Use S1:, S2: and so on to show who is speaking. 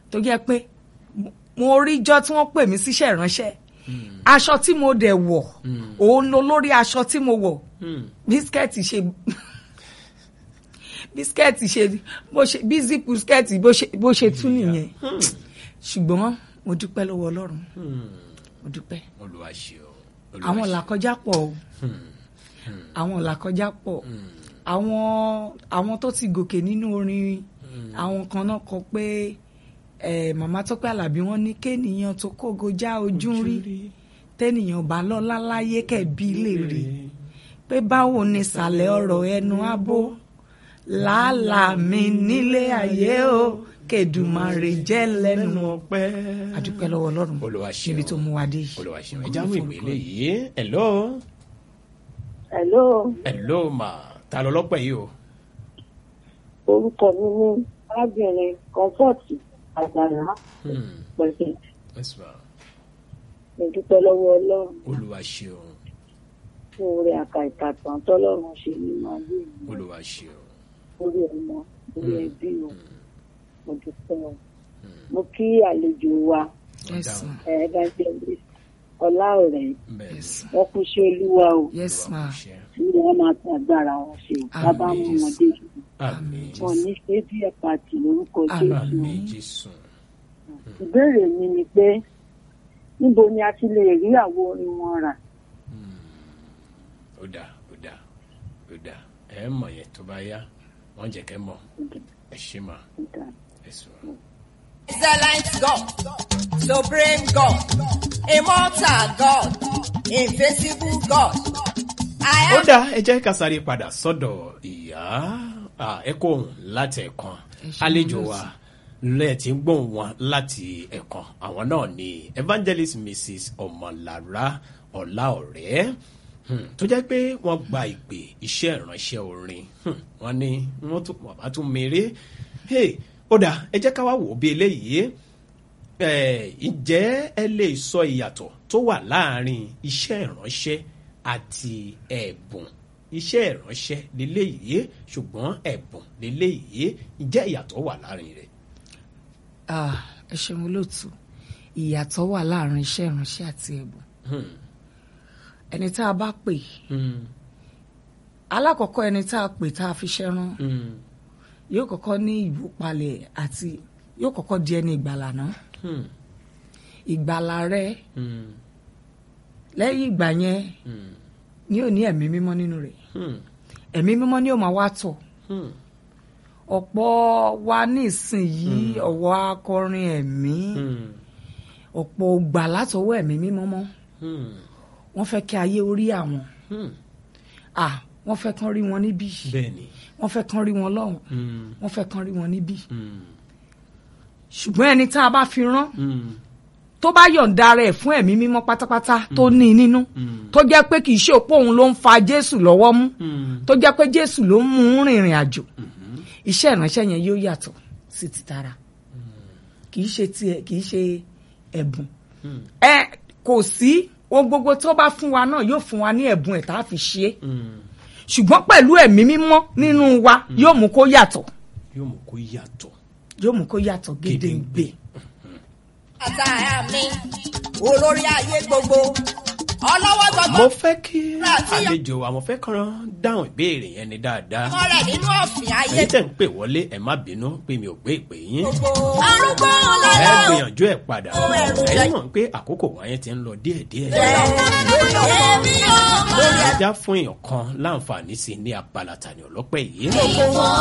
S1: tó jẹ́ pé mo- mo ríjọ́ tí wọ́n pè mí síṣẹ́ ìránṣẹ́ aṣọ tí mo dẹ̀ wọ̀ òun ló lórí aṣọ tí mo wọ̀ bísíkẹ́ẹ̀tì ṣe bísíkẹ́ẹ̀tì ṣe bó ṣe bí zipu skẹ́ẹ̀tì bó ṣe bó ṣe tún nìyẹn ṣùgbọ́n mo dúpẹ́ lọ́wọ́ ọlọ́run mo dúpẹ́
S2: olúwa ṣe o.
S1: àwọn làkọjá pọ̀ o àwọn làkọjá pọ̀ àwọn àwọn tó ti gòkè nínú orin àwọn kan náà kọ pé eh, màmá Tọ́pẹ́ Àlàbí wọ́n ní kéènìyàn tó kógo já ojú ń rí tẹ́nìyàn bá lọ́lá láyé kẹ̀bí lè rí pé báwo ni ìsàlẹ̀ ọ̀rọ̀ ẹnu abó làálàá mi nílé ayé o kẹdùmarè jẹ́ lẹ́nu
S2: ọpẹ́.
S1: àdúpẹ́ lọ́wọ́ ọlọ́run
S2: Olúwa ṣeun.
S1: níbi tó mú wa dé yìí.
S2: olúwa ṣe o. ẹ jáwé ìpele yìí hello
S3: Hello,
S2: hello ma ta ló lọ́pẹ́ yìí o.
S3: orúkọ mi ní arábìnrin Comfort Àgbàlá
S2: Hmm,
S3: pẹ̀lú
S2: yes ma
S3: mo dúpẹ́ lọ́wọ́ Ọlọ́run
S2: olúwa ṣe o.
S3: fún oore àkàìkàtàn tọ́lọ́run ṣe nínú ayé mi
S2: olúwa ṣe o.
S3: lórí ọmọ lórí ẹbí o mo dúpẹ́ o mo kí àlejò wa
S1: yes ma
S3: evangelist ọlá ọ̀rẹ́
S2: bẹ́ẹ̀
S1: yes ma
S3: wọn kú sí olúwa o
S1: yes ma
S2: ṣe
S3: tí wọn máa tún agbára wọn ṣe o bàbá mú wọn dé
S2: àmín
S3: wọn ní ṣé bí ẹ pàtì lórúkọ
S1: Àmín.
S3: Jésù
S2: àmín jésù.
S3: ìbéèrè mi ni pé níbo ni a ti lè rí àwo orin wọn rà
S2: ó dà ó dà ó dà ẹ mọ̀ yẹn tó bá yá wọ́n jẹ́ kẹ́ mọ̀ ẹ ṣe mà ẹ sọ.
S4: Excellent God, Supreme God, Immortal God, Invisible God. I
S2: ó
S4: am
S2: dá ẹ jẹ́ ká sáré padà sọ́dọ̀ ìyá Ah, ẹ kó òun láti ẹ̀kan àlejò wa lẹ́ẹ̀tì ń gbóhùn wọn láti ẹ̀kan àwọn náà ni evangelist mrs ọmọlára ọláọ̀rẹ́ hmm, tó jẹ́ pé wọ́n gba ìpè iṣẹ́ ìránṣẹ́ orin Hmm, wọ́n ní wọ́n tún wọ́n bá tún mèrè Hey, ó dá ẹ jẹ́ ká wá wò ó bí eléyìí Eh, ǹjẹ́ ẹ lè sọ ìyàtọ̀ tó wà láàárín iṣẹ́ ìránṣẹ́ àti ẹ̀bùn iṣẹ́ ìránṣẹ́ leléyìí ṣùgbọ́n ẹ̀bùn leléyìí ǹjẹ́ ìyàtọ̀ wà láàárín rẹ̀.
S1: Ah, ẹ ṣeun olóòtú ìyàtọ̀ wà láàrin iṣẹ́ ìránṣẹ́ àti ẹ̀bùn
S2: Hmm,
S1: ẹni tá a bá pè
S2: hmm,
S1: alákọ̀ọ́kọ́ ẹni tá a pè tá a fi ṣẹ́ rán
S2: hmm,
S1: yóò kọ́kọ́ ní ìwúpalẹ̀ àti yóò kọ́kọ́ di ẹni ìgbàlà náà
S2: hmm,
S1: ìgbàlà rẹ
S2: hmm,
S1: lẹ́yìn ìgbà yẹn
S2: hmm,
S1: ni ò ní ẹ̀mí mímọ́ nínú rẹ̀
S2: hmm,
S1: ẹ̀mí mímọ́ ni ó máa wá tọ̀
S2: hmm,
S1: ọ̀pọ̀ wa nísìnyìí ọ̀wọ́ akọrin ẹ̀mí
S2: hmm,
S1: ọ̀pọ̀ gbà látọwọ́ ẹ̀mí mímọ́ mọ́
S2: hmm,
S1: wọ́n fẹ́ kí ayé orí àwọn
S2: hmm.
S1: ah wọ́n fẹ́ kán rí wọn níbí
S2: bẹ́ẹ̀ni.
S1: wọ́n fẹ́ kán rí wọn lọ́hùn
S2: Hmm,
S1: wọ́n fẹ́ kán rí wọn níbí
S2: hmm,
S1: ṣùgbọ́n ẹni tá a bá fi rán
S2: hmm,
S1: tó bá yọ̀ǹda rẹ̀ fún ẹ̀mí mímọ́ pátápátá tó ní i nínú
S2: hmm,
S1: tó jẹ́ pé kì í ṣe òpó òun ló ń fa Jésù lọ́wọ́ mú
S2: hmm,
S1: tó jẹ́ pé Jésù ló ń mú un rìnrìn àjò iṣẹ́ ìránṣẹ́ yẹn yóò yàtọ̀ sí ti tara kì í ṣe tiẹ̀ kì í ṣe ẹ̀bùn
S2: hmm,
S1: ẹ kò sí ohun gbogbo tó bá fún wa náà yóò fún wa ní ẹ̀bùn ẹ̀ tá a fi ṣe é
S2: hmm.
S1: ṣùgbọ́n pẹ̀lú ẹ̀mí mímọ́ nínú wa yóò mú kó yàtọ̀
S2: yóò mú kó yàtọ̀.
S1: yóò mú kó yàtọ̀ gédéǹgbè.
S4: àtàyà mi, olórí ayé gbogbo, ọlọ́wọ́
S2: mo
S4: gbogbo,
S2: fẹ́ kí
S4: Láti yọ-
S2: àlejò wa mo fẹ́ kàn dáhùn ìbéèrè yẹn ni dáadáa.
S4: ọmọ rẹ̀ nínú ọ̀fìn ayé
S2: èyí tẹ̀ ń pè wọlé ẹ̀ má bínú pé mi ò gbé ìpè yín.
S4: gbogbo. Arúgbó
S2: ẹ
S4: lọ́lọ́.
S2: gbìyànjú ẹ̀ padà
S4: Ó ẹ̀rù jẹ́.
S2: ẹ̀yin mọ̀ pé àkókò wáyé ti ń lọ díẹ̀díẹ̀.
S4: Èmi ò mọ̀.
S2: ẹja fún èèyàn kan láǹfààní sí i ní abala tani ọlọ́pẹ́ yìí.